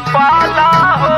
पाला हो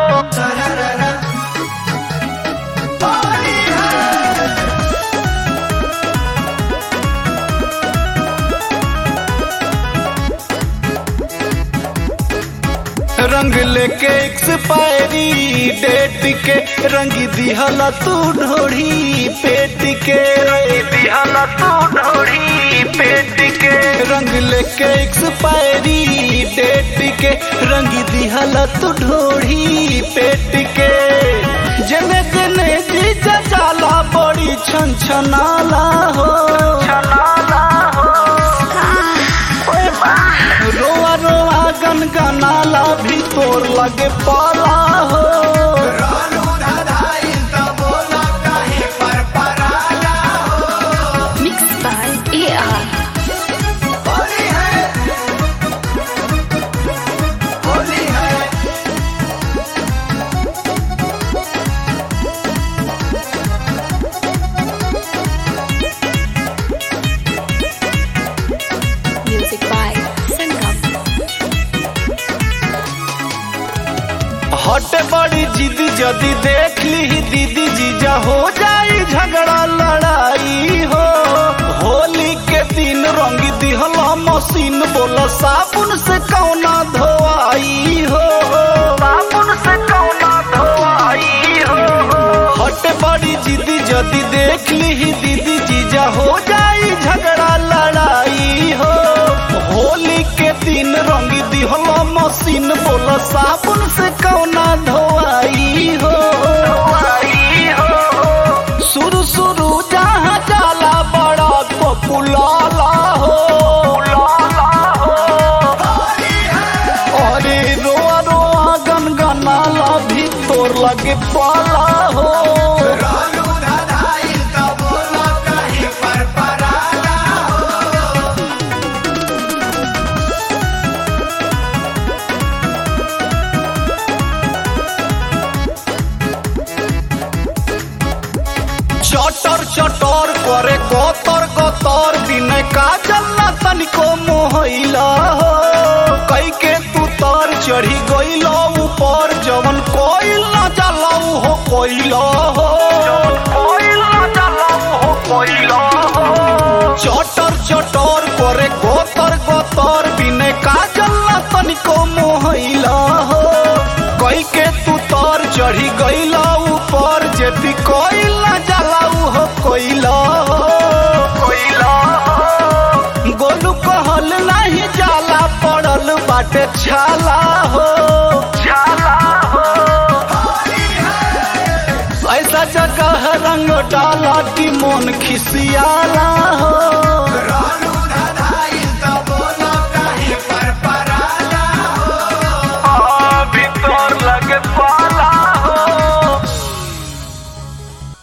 रंग लेके एक्सपायरी डेट के रंग दिहला तू ढोड़ी पेट के रंग दिहला तू ढोड़ी पेट के रंग लेके एक्सपायरी डेट के रंग दिहला तू ढोड़ी पेट के जने जने जी जाला बड़ी छन छनाला हो छनाला हो रोआ रोआ गन गनाला भी तोर लगे पाला हो Mixed by AR. Music by Sangam. हटे बड़ी जिद जदी देख ली दीदी जीजा हो जाई झगड़ा लड़ाई हो होली के दिन रंग दिहला मशीन बोला साबुन से कौना धोआई हो साबुन से कौना धोआई हो हटे बड़ी जिद जदी देख ली दीदी जीजा हो जाई झगड़ा लड़ाई हो होली के दिन रंग दिहला मशीन बोला साबुन से कौना धोआई हो धोआई हो शुरू शुरू जहाँ जाला बड़ा पपुलाला हो अरे रोआ रोआ गनगनाला भी तोर लगे पाला हो चटर चटर करे गोतर गोतर दिन का जल्ला तनिको मोहैला हो कई के तू तर चढ़ी गइल ऊपर जवन कोइल न जाला हो कोइला हो कोइल न जाला हो कोइला हो चटर चटर करे गोतर गोतर दिन का जल्ला तनिको मोहैला हो कई के तू तर चढ़ी गइल ऊपर जे भी कोइल न जाला हो कोइला हो कोइला हो गोलू कहल नहीं जाला पड़ल बाटे छाला हो छाला हो ऐसा जगह रंग डाला कि मन खिसियाला हो